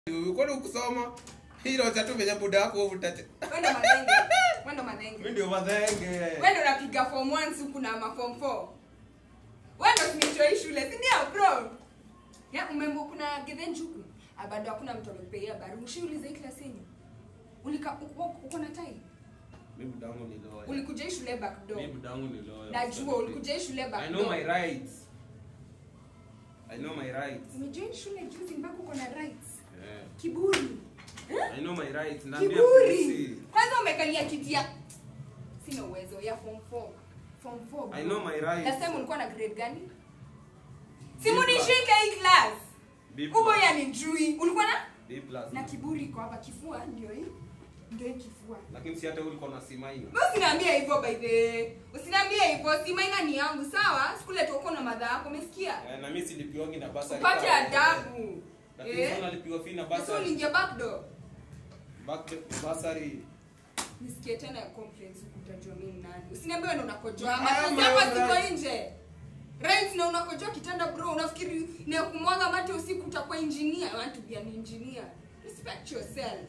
kwani ukusoma hilo cha tu venye buda wako utache Wendo madenge. Wendo madenge. mimi ndio madhenge Wendo unapiga form 1 siku na ma form 4. Wendo tumeitwa shule, si ndio bro? Ya umembo kuna Githen Juku. Ah, bado hakuna mtu amekupeia barua. Ushiuliza hii class yenu. Ulika uko uko na tai? mimi buda wangu ni lawyer Ulikuja hii shule back door. mimi buda wangu ni lawyer Najua ulikuja hii shule I back know door. my rights I know my rights Umejoin shule juzi mpaka uko na rights. yeah. Kiburi. Eh? I know my rights naambia Kiburi. polisi. Kwanza umekalia kiti ya sina uwezo ya form 4. Form 4. bro. I know my rights. Last time ulikuwa na grade gani? B Simu plus. nishike hii class. B plus. Ubo ya nijui. Ulikuwa na B plus. na kiburi iko hapa kifua ndio hii. Ndio hii kifua. lakini si hata ulikuwa na simaina Wewe usiniambie hivyo by the way. Usiniambie hivyo. Si maina ni yangu, sawa? Sikule tuko na madha yako, umesikia? Eh, na mimi silipiwangi na basa Upate adabu. lakini Eh? sasa nalipiwa fee na Sasa basa uliingia back door. back basari Nisikie tena ya complaints utajua mimi ni nani. Usiniambie wewe ndo unakojoa. I am Machozi my hapa own siko right. nje. Right na unakojoa kitanda bro. Unafikiri ni ya kumwaga mate usiku utakuwa engineer. I want to be an engineer. Respect yourself.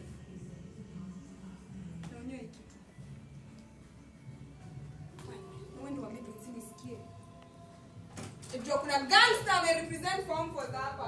Naonyo hiki. Wewe ndio wamebe usinisikie. Ndio kuna gangster ame represent form for hapa.